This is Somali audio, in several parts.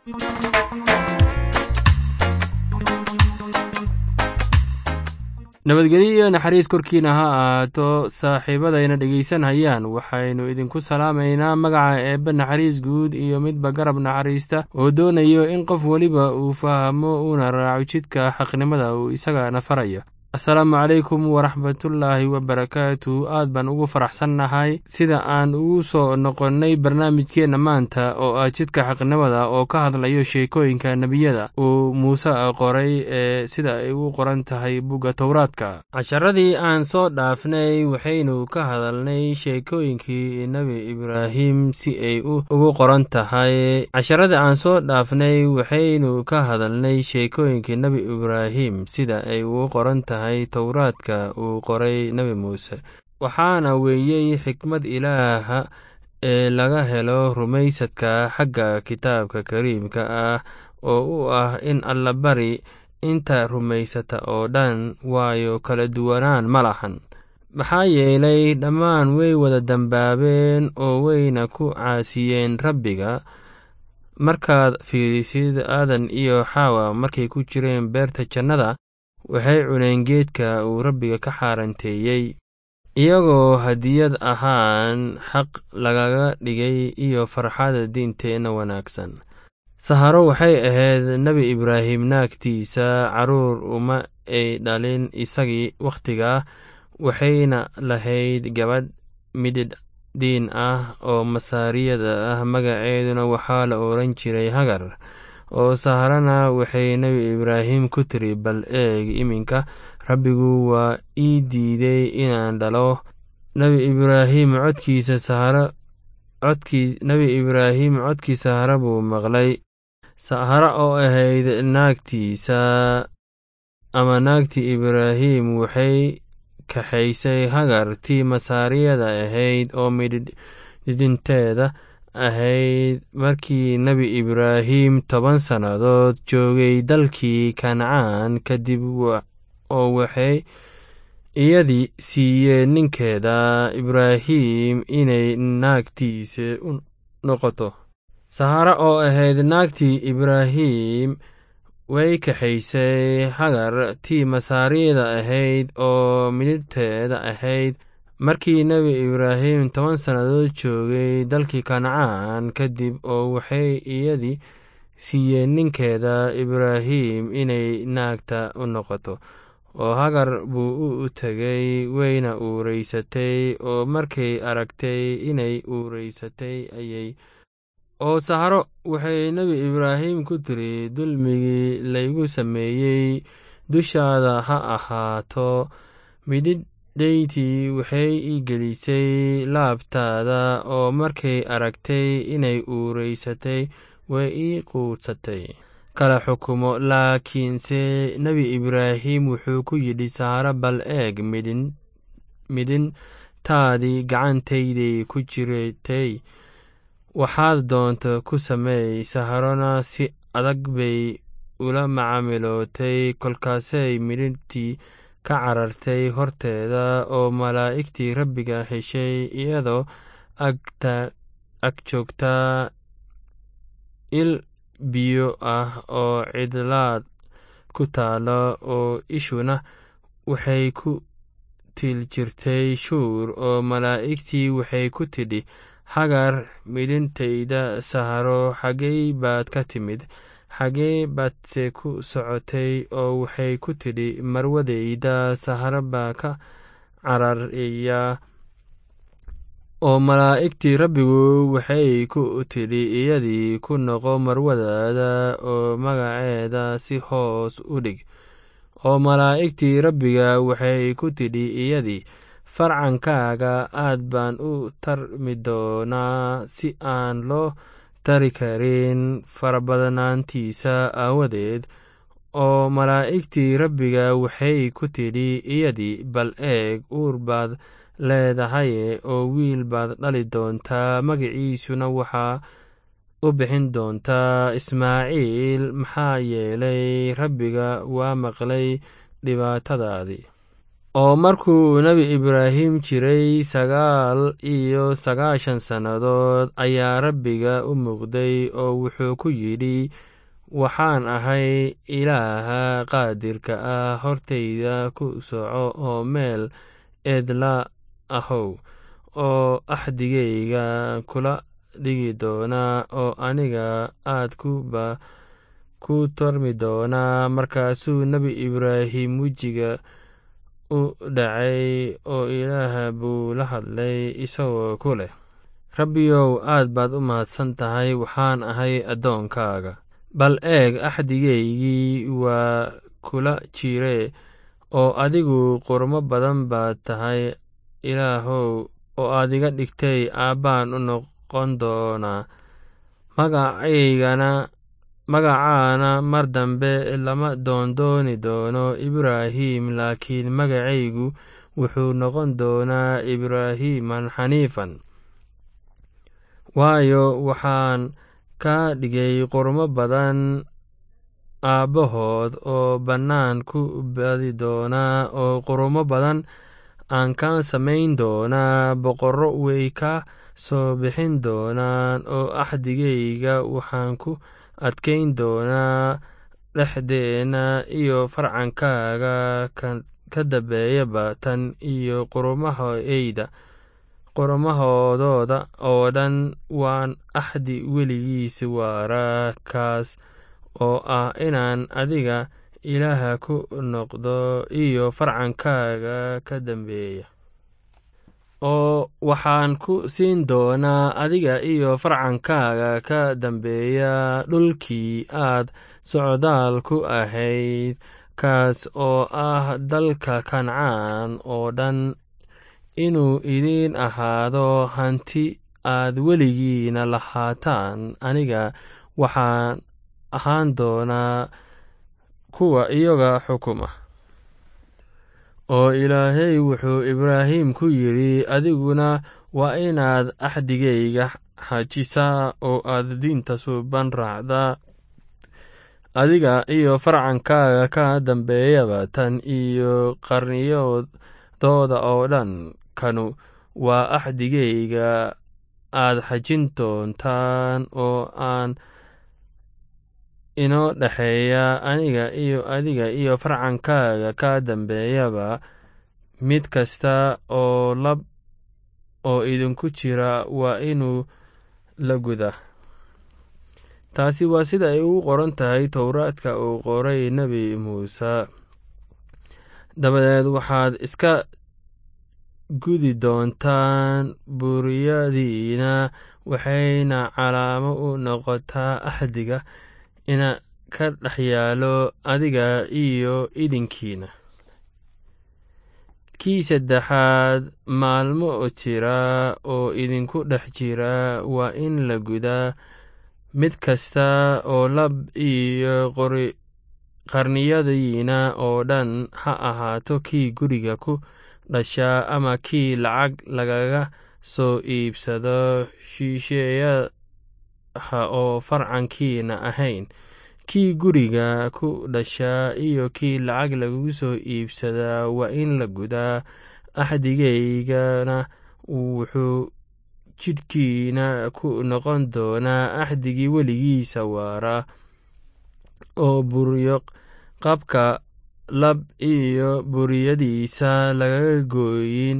nabadgelyo iyo naxariis korkiina ha ahaato saaxiibadayna dhegaysanhayaan waxaynu idinku salaamaynaa magaca eebbe naxariis guud iyo midba garab naxariista oo doonayo in qof weliba uu fahmo uuna raaco jidka xaqnimada uu isagana farayo asalaamu calaykum waraxmatullaahi wabarakaatu aad baan ugu faraxsannahay sida aan ugu soo noqonnay barnaamijkeenna maanta oo ah jidka xaqnimada oo ka hadlayo sheekooyinka nebiyada uu muuse qoray ee sida ay u qoran tahay bugga towraadka casharadii aan soo dhaafnay waxaynu ka hadalnay sheekooyinkii nebi ibraahim si ay ugu qoran tahay casharadii aan soo dhaafnay waxaynu ka hadalnay sheekooyinkii nebi ibraahim sida ay ugu qoran tahay towraadka uu qoray nebi muuse waxaana weeyey xikmad ilaaha ee laga helo rumaysadka xagga kitaabka kariimka ah oo u ah in allabari inta rumaysata oo dhan waayo kala duwanaan ma lahan maxaa yeelay dhammaan way wada dambaabeen oo wayna ku caasiyeen rabbiga markaad fiirisid aadan iyo xaawa markay ku jireen beerta jannada waxay cuneen geedka uu rabbiga ka xaaranteeyey iyagoo hadiyad ahaan xaq lagaga dhigay iyo farxada diinteenna wanaagsan saharo waxay ahayd nebi ibraahim naagtiisa carruur uma ay dhalin isagii wakhtigaa waxayna lahayd gabadh mididh diin ah oo masaariyada ah magaceeduna waxaa la odhan jiray hagar oo saharana waxay nebi ibraahim ku tiri bal eeg iminka rabbigu waa ii diiday inaan dhalo nebi ibraahim codkiisa saharo codkii nebi ibraahim codkii sahara buu maqlay sahara oo ahayd naagtiisa ama naagtii ibraahim waxay kaxaysay hagar tii masaariyada ahayd oo midhidhinteeda ahayd markii nebi ibraahim toban sannadood joogay dalkii kancaan kadib oo waxay iyadii siiyeen ninkeeda ibraahim inay naagtiisa u noqoto sahara oo ahayd naagtii ibraahim way kaxaysay hagar tii masaariyada ahayd oo midhibteeda ahayd markii nebi ibraahim toban sannadood joogay dalkii kancaan kadib oo waxay iyadii siiyeen ninkeeda ibraahim inay naagta u noqoto oo hagar buu u tegay wayna uureysatay oo markay aragtay inay uureysatay ayay oo saharo waxay nebi ibraahim ku tiri dulmigii laygu sameeyey dushaada ha ahaato midhidh dheytii waxay ii gelisay laabtaada oo markay aragtay inay uureysatay way ii quudsatay kala xukumo laakiinse nebi ibraahim wuxuu ku yidhi saharo bal eeg midhintaadii gacantayday ku jiratay waxaad doonta ku sameey saharona si adag bay ula macaamilootay kolkaasay midhintii ka carartay horteeda oo malaa'igtii rabbiga heshay iyadoo ag joogtaa il biyo ah oo cidlaad ku taalo oo ishuna waxay ku til jirtay shuur oo malaa'igtii waxay ku tidhi hagar midhintayda saharo xaggey baad ka timid xaggee baadse ku socotay oo waxay ku tidhi marwadayda saharo baa ka cararaya oo malaa'igtii rabbigu waxay ku tidhi iyadii ku noqo marwadaada oo magaceeda si hoos u dhig oo malaa'igtii rabbiga waxay ku tidhi iyadii farcankaaga aad baan u tarmi doonaa si aan loo tari karin farabadnaantiisa aawadeed oo malaa'igtii rabbiga waxay ku tidhi iyadii bal eeg uur baad leedahaye oo wiil baad dhali doontaa magaciisuna waxaa u bixin doontaa ismaaciil maxaa yeelay rabbiga waa maqlay dhibaatadaadii oo markuu nebi ibraahim jiray sagaal iyo sagaashan sannadood ayaa rabbiga u muuqday oo wuxuu ku yidhi waxaan ahay ilaaha qaadirka ah hortayda ku soco oo meel eedla ahow oo axdigayga kula dhigi doonaa oo aniga aad kuba ku tormi doonaa markaasuu nebi ibraahim wejiga u dhacay oo ilaah buu la hadlay isagoo ku leh rabbiyow aad baad u mahadsan tahay waxaan ahay addoonkaaga bal eeg axdigaygii waa kula jire oo adigu qurmo badan baad tahay ilaahow oo aad iga dhigtay aabbaan u noqon doonaa magacaygana magacaana mar dambe lama doondooni doono ibraahim laakiin magacaygu wuxuu noqon doonaa ibraahiman xaniifan waayo waxaan ka dhigay qurmo badan aabbahood oo bannaan ku badi doonaa oo qurmo badan aan ka samayn doonaa boqorro way ka soo bixin doonaan oo axdigayga waxaan ku adkayn doonaa dhexdeenna iyo farcankaaga ka dambeeyaba tan iyo qurmahayda qormahoodooda oo dhan waan axdi weligiis waara kaas oo ah inaan adiga ilaaha ku noqdo iyo farcankaaga ka dambeeya oo waxaan ku siin doonaa adiga iyo farcankaaga ka dambeeya dhulkii aad socdaal ku ahayd kaas oo ah dalka kancaan oo dhan inuu idiin ahaado hanti aad weligiina lahaataan aniga waxaan ahaan doonaa kuwa iyaga xukuma oo ilaahay wuxuu ibraahim ku yidhi adiguna waa inaad axdigayga xajisaa oo aad diinta suuban raacdaa adiga iyo farcankaaga ka dambeeyaba tan iyo qarniyadooda oo dhan kanu waa axdigayga aad xajin doontaan oo aan inoo dhexeeya aniga iyo adiga iyo farcankaaga ka dambeeyaba mid kasta oo lab oo idinku jira waa inuu la guda taasi waa sida ay ugu qoran tahay towraadka uu qoray nebi muuse dabadeed waxaad iska gudi doontaan buriyadiina waxayna calaamo u noqotaa axdiga ina ka dhex yaalo adiga iyo idinkiina kii saddexaad maalmo jira oo idinku dhex jira waa in la gudaa mid kasta oo lab iyo qarniyadiina oo dhan ha ahaato kii guriga ku dhashaa ama kii lacag lagaga soo iibsado shiisheeyaha oo farcankiina ahayn kii guriga ku dhashaa iyo kii lacag lagu soo iibsadaa waa in la gudaa axdigaygana wuxuu jidhkiina ku noqon doonaa axdigii weligiisa waara oo buryo qabka lab iyo buriyadiisa lagaga gooyin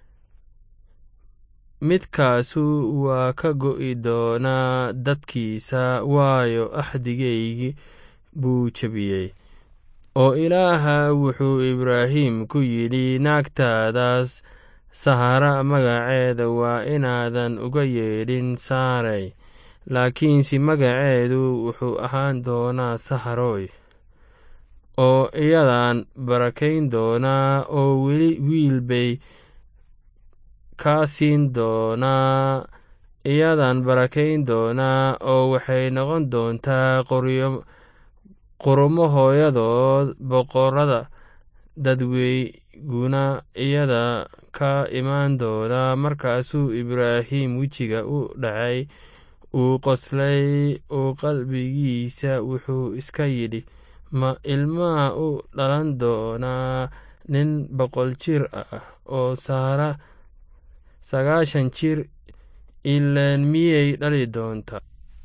midkaasu waa ka go'i doonaa dadkiisa waayo axdigaygii buu jebiyey oo ilaaha wuxuu ibraahim ku yidhi naagtaadaas sahara magaceeda waa inaadan uga yeedhin saarey laakiinse magaceedu wuxuu ahaan doonaa saharoy oo iyadan barakayn doonaa oo weli wiil bay kaa siin doonaa iyadan barakayn doonaa oo waxay noqon doontaa qurumo hooyadood boqorada dadweyguna iyada ka imaan doonaa markaasuu ibraahim wejiga u dhacay uu qoslay uu qalbigiisa wuxuu iska yidhi ma ilmaha u dhalan doonaa nin boqol jir ah oo saara sagaashan jir ilaan miyay dhali doontaa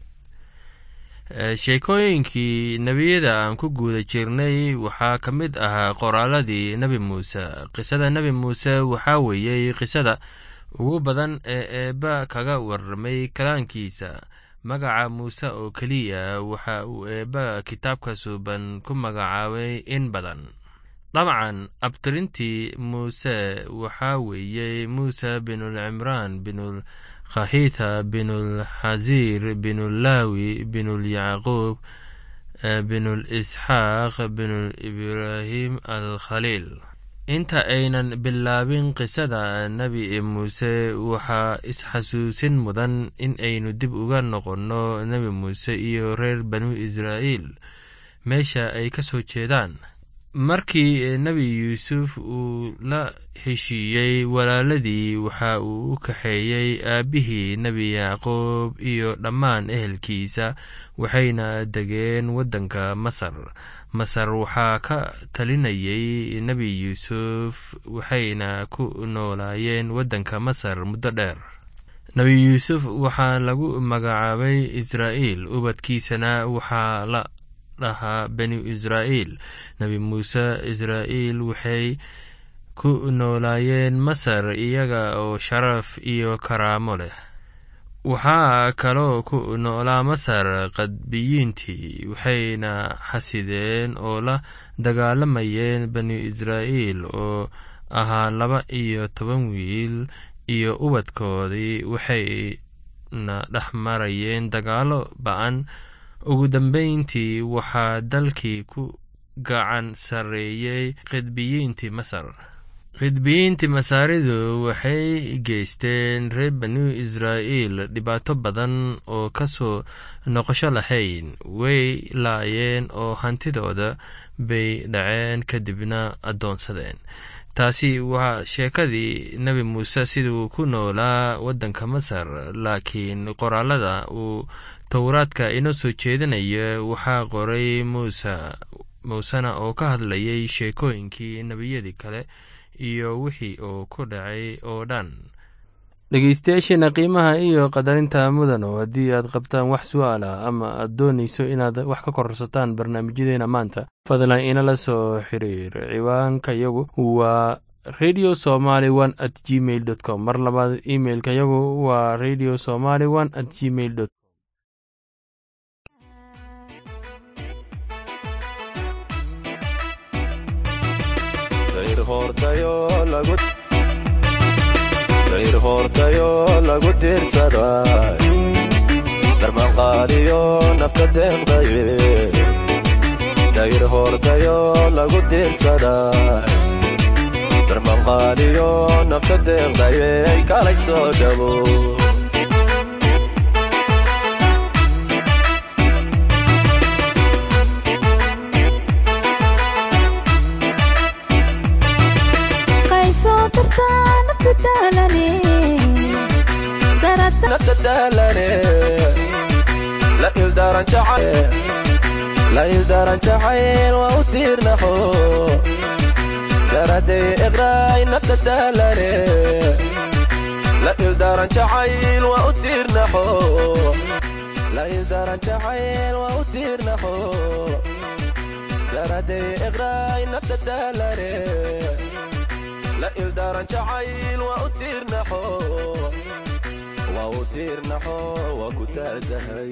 sheekooyinkii nebiyada aan ku guuda jirnay waxaa ka mid ahaa qoraaladii nebi muuse qisada nebi muuse waxaa weeyey qisada ugu badan ee eebba kaga warramay kalaankiisa magaca muuse oo keliya waxa uu eebba kitaabka suuban ku magacaabay in badan dabcan abtirintii muuse waxaa weeyey muuse binulcimraan binul khahita binulxasiir binulaawi binulyacquub binulisxaaq binul'ibraahim alkhaliil inta aynan bilaabin qisada nebi muuse waxaa isxasuusin mudan in aynu dib uga noqonno nebi muuse iyo reer banu israa'iil meesha ay ka soo jeedaan markii nebi yuusuf uu la heshiiyey walaaladii waxa uu u kaxeeyey aabbihii nebi yacquub iyo dhammaan ehelkiisa waxayna degeen waddanka masar masar waxaa ka talinayay nebi yuusuf waxayna ku noolaayeen waddanka masar muddo dheer nebi yuusuf waxaa lagu magacaabay israa'iil ubadkiisana waxaa la dhahaa banu israa'iil nebi muuse israa'iil waxay ku noolaayeen masar iyaga oo sharaf iyo karaamo leh waxaa kaloo ku noolaa masar qadbiyiintii waxayna xasideen oo la dagaalamayeen banu israa'iil oo ahaa laba iyo toban wiil iyo ubadkoodii waxayna dhex marayeen dagaallo ba'an ugu dambeyntii waxaa dalkii ku gacan sarreeyey qidbiyiintii masar qidbiyiintii masaaridu waxay geysteen reer banu israa'iil dhibaato badan oo ka soo noqosho lahayn way laayeen oo hantidooda bay dhaceen kadibna addoonsadeen taasi waa sheekadii nebi muuse siduu ku noolaa waddanka masar laakiin qoraalada uu towraadka inoo soo jeedinaya waxaa qoray muuse muusena oo ka hadlayay sheekooyinkii nebiyadii kale iyo wixii uu ku dhacay oo dhan dhegeystayaasheena qiimaha iyo qadarinta mudano haddii aad qabtaan wax su'aala ama aad doonayso inaad wax ka kororsataan barnaamijyadeena maanta fadlan inala soo xiriir ciwaanka yagu waa radio somaly one at gmail dot com mar labaad imeilka yagu waa radio somaly one at gmail dot dayr hoortayo lagu diirsaday darmanqaadiyo nafta deeqdaye dayr hoortayo lagu diirsaday darmanqaadiyo nafta deeqdaye kalay soo dhabo la ildaran jacayl waa u tiirnaxo daraday iqraay nafta daalane la ildaran jacayl waa u tiirnaxo la ildaran jacayl waa u tiirnaxo daraday iqraay nafta daalane la ildaran jacayl waa u tiirnaxo waa u tiirnaxo waa ku taadahay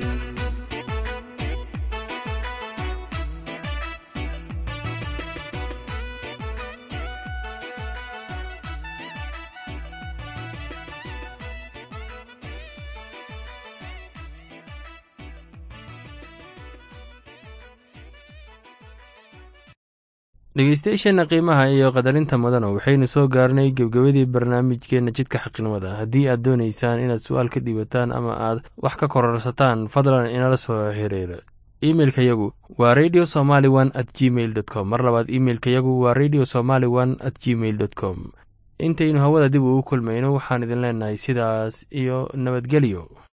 dhegeystayaasheenna qiimaha iyo qadarinta mudana waxaynu soo gaarnay gebgebadii barnaamijkeenna jidka xaqnimada haddii aad doonaysaan inaad su-aal ka dhiibataan ama aad wax ka kororsataan fadlan inala soo xiriira imeilka yagu waa radio somaly one at gmail dot com mar labaad imeilka yagu waa radio somaly one at gmail dot com intaynu hawada dib ugu kulmayno waxaan idin leenahay sidaas iyo nabadgelyo